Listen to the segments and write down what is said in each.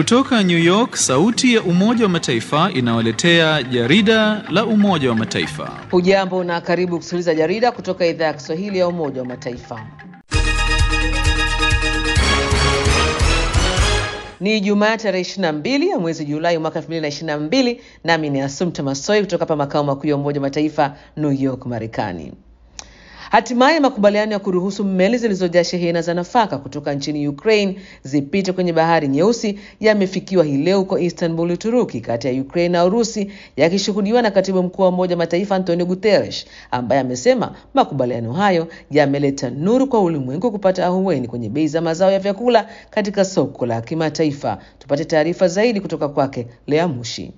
Kutoka New York, sauti ya Umoja wa Mataifa inawaletea jarida la Umoja wa Mataifa. Hujambo na karibu kusikiliza jarida kutoka idhaa ya Kiswahili ya Umoja wa Mataifa. Ni Ijumaa tarehe 22 ya mwezi Julai mwaka 2022, nami ni Asumta Masoi kutoka hapa makao makuu ya Umoja wa Mataifa New York, Marekani. Hatimaye makubaliano ya kuruhusu meli zilizojaa shehena za nafaka kutoka nchini Ukraine zipite kwenye bahari nyeusi yamefikiwa hii leo huko Istanbul, Uturuki, kati ya Ukraine na Urusi, yakishuhudiwa na katibu mkuu wa Umoja wa Mataifa Antonio Guterres, ambaye amesema makubaliano hayo yameleta nuru kwa ulimwengu kupata ahueni kwenye bei za mazao ya vyakula katika soko la kimataifa. Tupate taarifa zaidi kutoka kwake Lea Mushi.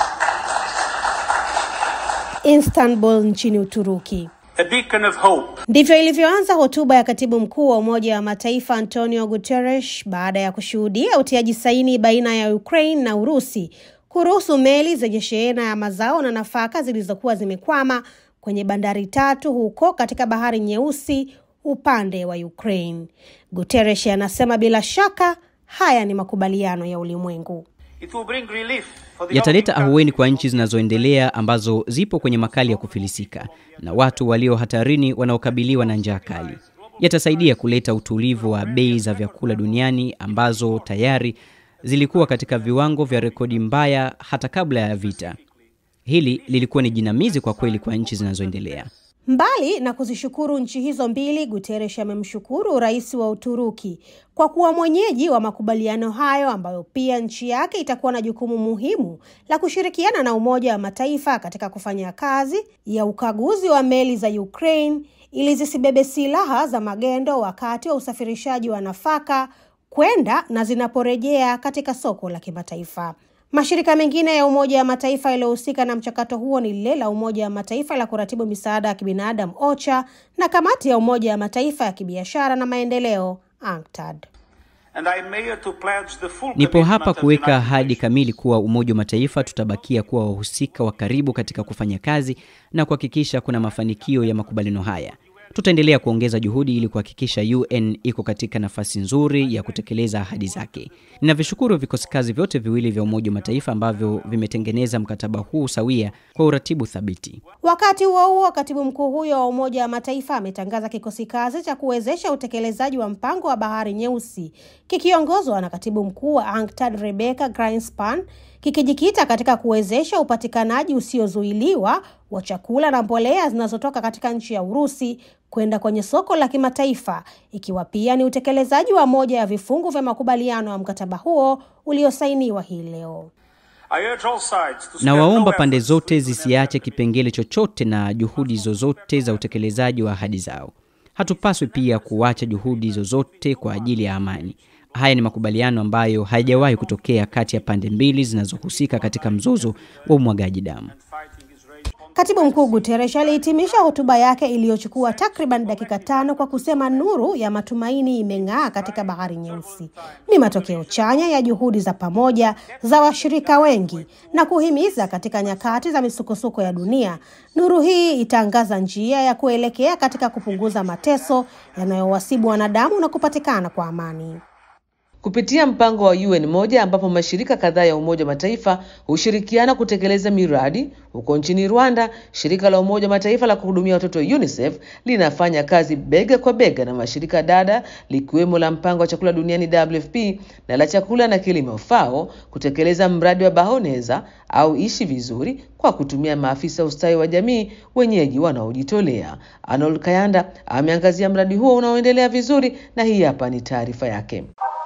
Istanbul nchini Uturuki. A beacon of hope. Ndivyo ilivyoanza hotuba ya katibu mkuu wa Umoja wa Mataifa Antonio Guterres baada ya kushuhudia utiaji saini baina ya Ukraine na Urusi kuruhusu meli zenye shehena ya mazao na nafaka zilizokuwa zimekwama kwenye bandari tatu huko katika Bahari Nyeusi upande wa Ukraine. Guterres anasema bila shaka haya ni makubaliano ya ulimwengu. It will bring relief for the yataleta African ahueni kwa nchi zinazoendelea ambazo zipo kwenye makali ya kufilisika na watu walio hatarini wanaokabiliwa na njaa kali. Yatasaidia kuleta utulivu wa bei za vyakula duniani ambazo tayari zilikuwa katika viwango vya rekodi mbaya hata kabla ya vita. Hili lilikuwa ni jinamizi kwa kweli kwa nchi zinazoendelea. Mbali na kuzishukuru nchi hizo mbili, Guterres amemshukuru rais wa Uturuki kwa kuwa mwenyeji wa makubaliano hayo ambayo pia nchi yake itakuwa na jukumu muhimu la kushirikiana na Umoja wa Mataifa katika kufanya kazi ya ukaguzi wa meli za Ukraine ili zisibebe silaha za magendo wakati wa usafirishaji wa nafaka kwenda na zinaporejea katika soko la kimataifa. Mashirika mengine ya Umoja wa Mataifa yaliyohusika na mchakato huo ni lile la Umoja wa Mataifa la kuratibu misaada ya kibinadamu OCHA na kamati ya Umoja wa Mataifa ya kibiashara na maendeleo UNCTAD. and I am here to pledge the full Nipo commitment hapa of the kuweka United ahadi Nations. kamili kuwa Umoja wa Mataifa tutabakia kuwa wahusika wa karibu katika kufanya kazi na kuhakikisha kuna mafanikio ya makubaliano haya. Tutaendelea kuongeza juhudi ili kuhakikisha UN iko katika nafasi nzuri ya kutekeleza ahadi zake. Ninavishukuru vikosi kazi vyote viwili vya Umoja wa Mataifa ambavyo vimetengeneza mkataba huu sawia kwa uratibu thabiti. Wakati huo huo, katibu mkuu huyo wa Umoja wa Mataifa ametangaza kikosi kazi cha kuwezesha utekelezaji wa mpango wa Bahari Nyeusi kikiongozwa na katibu mkuu wa UNCTAD Rebecca Grinspan kikijikita katika kuwezesha upatikanaji usiozuiliwa wa chakula na mbolea zinazotoka katika nchi ya Urusi kwenda kwenye soko la kimataifa, ikiwa pia ni utekelezaji wa moja ya vifungu vya makubaliano ya mkataba huo uliosainiwa hii leo. I urge all sides to spare na no waomba pande efforts zote to implement zisiache kipengele chochote na juhudi zozote za utekelezaji wa ahadi zao. Hatupaswi pia kuacha juhudi zozote kwa ajili ya amani. Haya ni makubaliano ambayo hayajawahi kutokea kati ya pande mbili zinazohusika katika mzozo wa umwagaji damu. fighting is raging on Katibu mkuu Guterres alihitimisha hotuba yake iliyochukua takriban dakika tano kwa kusema nuru ya matumaini imeng'aa katika bahari nyeusi. Ni matokeo chanya ya juhudi za pamoja za washirika wengi na kuhimiza katika nyakati za misukosuko ya dunia, nuru hii itaangaza njia ya kuelekea katika kupunguza mateso yanayowasibu wanadamu na kupatikana kwa amani. kupitia mpango wa UN moja ambapo mashirika kadhaa ya Umoja wa Mataifa hushirikiana kutekeleza miradi huko nchini Rwanda. Shirika la Umoja wa Mataifa la kuhudumia watoto UNICEF linafanya kazi bega kwa bega na mashirika dada likiwemo la mpango wa chakula duniani WFP na la chakula na kilimo FAO kutekeleza mradi wa Bahoneza au ishi vizuri kwa kutumia maafisa ustawi wa jamii wenyeji wanaojitolea. Arnold Kayanda ameangazia mradi huo unaoendelea vizuri na hii hapa ni taarifa yake.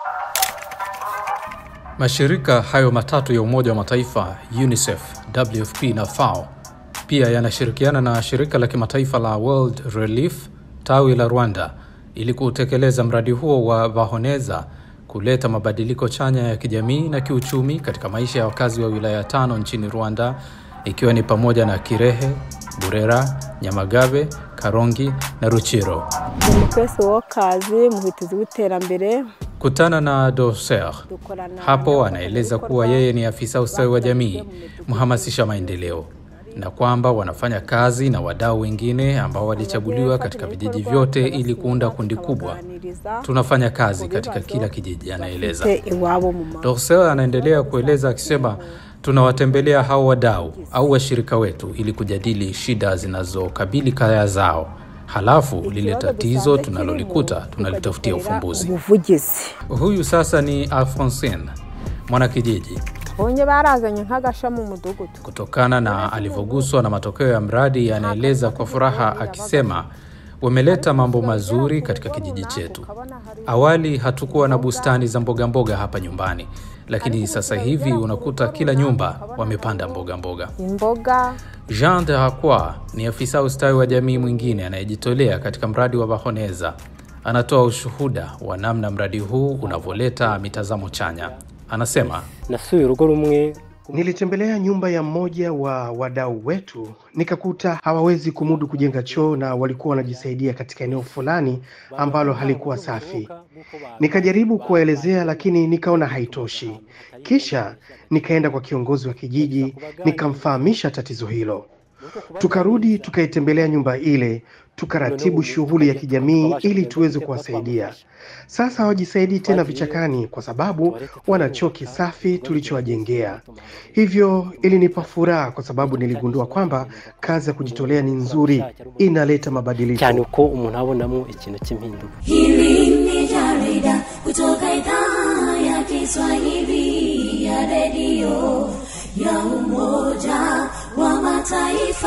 Mashirika hayo matatu ya Umoja wa Mataifa, UNICEF, WFP na FAO pia yanashirikiana na shirika la kimataifa la World Relief tawi la Rwanda ili kutekeleza mradi huo wa Bahoneza kuleta mabadiliko chanya ya kijamii na kiuchumi katika maisha ya wakazi wa wilaya tano nchini Rwanda ikiwa ni pamoja na Kirehe, Burera, Nyamagabe, Karongi na Ruchiro. demokarasi wokazi muhitizi w'iterambere Kutana na Doser dukorana hapo anaeleza kuwa yeye ni afisa ustawi wa jamii, mhamasisha maendeleo. na kwamba wanafanya kazi na wadau wengine ambao walichaguliwa katika vijiji vyote ili kuunda kundi kubwa. Tunafanya kazi katika kila kijiji, anaeleza. iwabo mu ma Dorsel anaendelea kueleza akisema, tunawatembelea hao wadau au washirika wetu ili kujadili shida zinazokabili kaya zao, halafu lile tatizo tunalolikuta tunalitafutia ufumbuzi. ubuvugizi Huyu sasa ni Alphonsine, mwanakijiji. bonye barazanye nk'agasha mu mudugudu Kutokana na alivyoguswa na matokeo ya mradi, anaeleza kwa furaha akisema, wameleta mambo mazuri katika kijiji chetu. Awali hatukuwa na bustani za mboga mboga hapa nyumbani, lakini sasa hivi unakuta kila nyumba wamepanda mboga mboga. imboga Jean de Hakwa ni afisa ustawi wa jamii mwingine anayejitolea katika mradi wa Bahoneza. Anatoa ushuhuda wa namna mradi huu unavyoleta mitazamo chanya. Anasema nasuye urugo rumwe Nilitembelea nyumba ya mmoja wa wadau wetu, nikakuta hawawezi kumudu kujenga choo na walikuwa wanajisaidia katika eneo fulani ambalo halikuwa safi. Nikajaribu kuwaelezea, lakini nikaona haitoshi. Kisha nikaenda kwa kiongozi wa kijiji, nikamfahamisha tatizo hilo. Tukarudi tukaitembelea nyumba ile, tukaratibu shughuli ya kijamii ili tuweze kuwasaidia. Sasa hawajisaidii tena vichakani kwa sababu wana choo kisafi tulichowajengea. Hivyo ilinipa furaha kwa sababu niligundua kwamba kazi ya kujitolea ni nzuri, inaleta mabadiliko. cyane uko umuntu abonamo ikintu cy'impinduka Hili ni jarida kutoka idhaa ya Kiswahili ya redio ya Umoja wa Mataifa.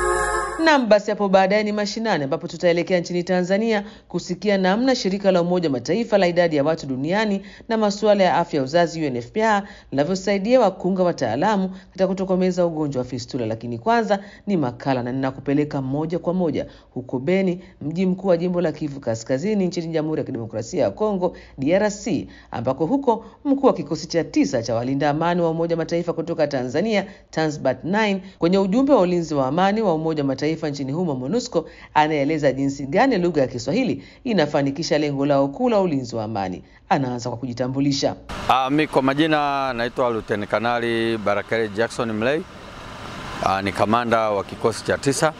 Nam, basi hapo baadaye ni mashinani, ambapo tutaelekea nchini Tanzania kusikia namna shirika la Umoja wa Mataifa la idadi ya watu duniani na masuala ya afya ya uzazi UNFPA linavyosaidia wakunga wataalamu katika kutokomeza ugonjwa wa fistula. Lakini kwanza ni makala na ninakupeleka moja kwa moja huko Beni, mji mkuu wa jimbo la Kivu Kaskazini nchini Jamhuri ya Kidemokrasia ya Kongo DRC, ambako huko mkuu wa kikosi cha tisa cha walinda amani wa Umoja wa Mataifa kutoka Tanzania Tanzbat 9 kwenye ujumbe wa ulinzi wa amani wa Umoja wa Mataifa nchini humo MONUSCO anaeleza jinsi gani lugha ya Kiswahili inafanikisha lengo lao kuu la ulinzi wa amani. Anaanza kwa kujitambulisha. Ah, mi kwa majina naitwa Luteni Kanali Barakari Jackson Mlei. Ah, ni kamanda wa kikosi cha tisa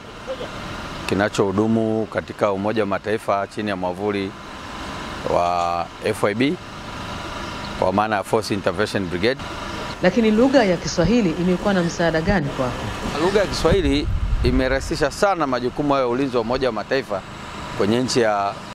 kinachohudumu katika Umoja wa Mataifa chini ya mwavuli wa FIB kwa maana ya Force Intervention Brigade. Lakini lugha ya Kiswahili imekuwa na msaada gani kwako? Lugha ya Kiswahili imerahisisha sana majukumu hayo ya ulinzi wa Umoja wa Mataifa kwenye nchi ya